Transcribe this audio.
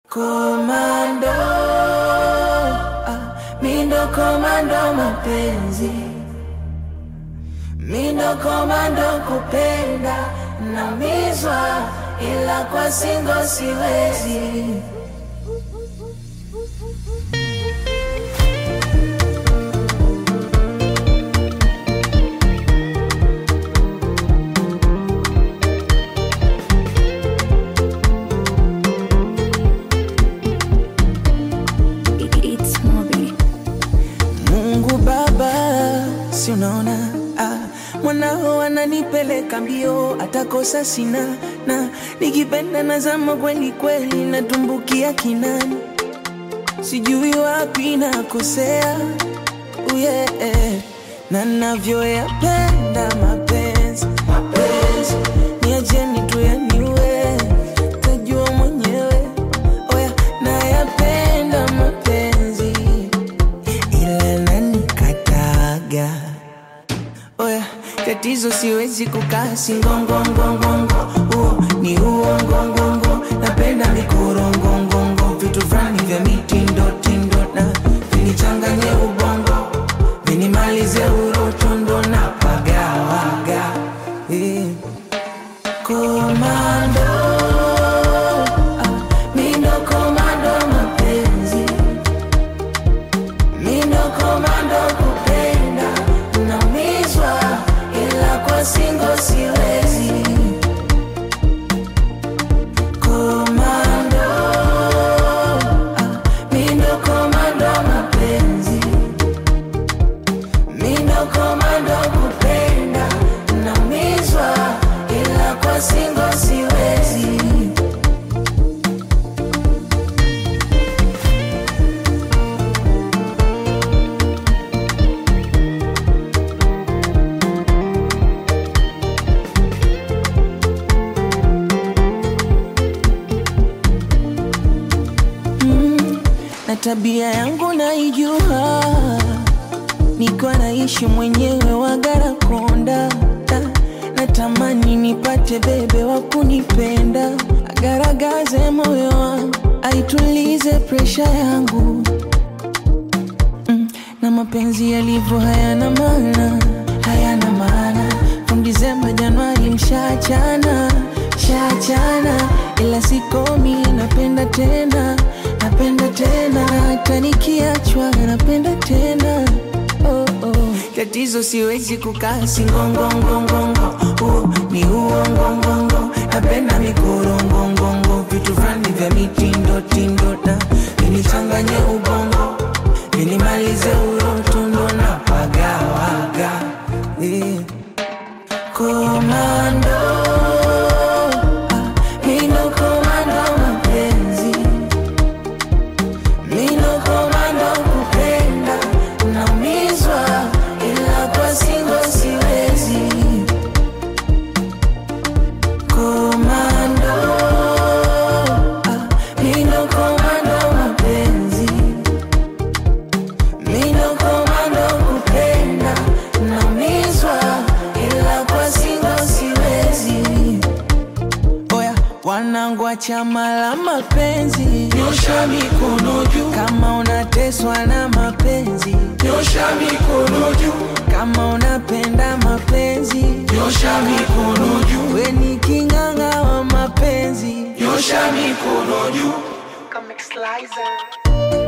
Komando, ah, mindo komando mapenzi, mindo komando kupenda, namizwa ila kwa singo siwezi. It's Moby. Mungu Baba, si unaona ah, mwanao ananipeleka mbio, atakosa sina na nikipenda nazama kweli kweli, natumbukia kinani, sijui wapi nakosea uye na navyoyapenda mapenzi mapenzi, niacheni tu yaniwe, tajua mwenyewe oya, nayapenda mapenzi ila nanikataga oya tatizo siwezi kukaa singongongongongo huo ni uongongongo napenda mikorongongongo vitu fulani vya mitindotindo na vinichanganye ubongo vinimalize urotondo na pagawaga eh. komando ah, mindo komando mapenzi Mindo komando kupenda Naumizwa ila kwa singo siwezi Komando ah, Mindo komando mapenzi Mindo komando kupenda Naumizwa ila kwa singo siwezi na tabia yangu naijua, nikiwa naishi mwenyewe Wagarakonda, natamani nipate bebe wa kunipenda, agaragaze moyo wangu, aitulize presha yangu mm, na mapenzi yalivyo hayana maana, hayana maana. From Disemba Januari mshachana, shachana, ila sikomi, napenda tena, napenda tena, hata nikiachwa napenda tena oh, oh. Tatizo siwezi kukaa singongongongongo, oh, ni uongongongo, napenda mikorongongongo, vitu fulani vya mitindo na vinichanganye ubongo vinimalize urotondo na pagawaga eh. Komando ah, mindo komando mapenzi mindo komando kupenda naumizwa ila kwa singo siwezi Komando ah, mindo komando mapenzi Mindo komando kupenda naumizwa ila kwa singo siwezi. Oya wanangu wa chama la mapenzi, Nyosha mikono juu, kama unateswa na mapenzi, nyosha mikono juu, kama unapenda mapenzi, nyosha mikono juu, we ni king'ang'a wa mapenzi. nyosha mikono juu. Comic Slicer.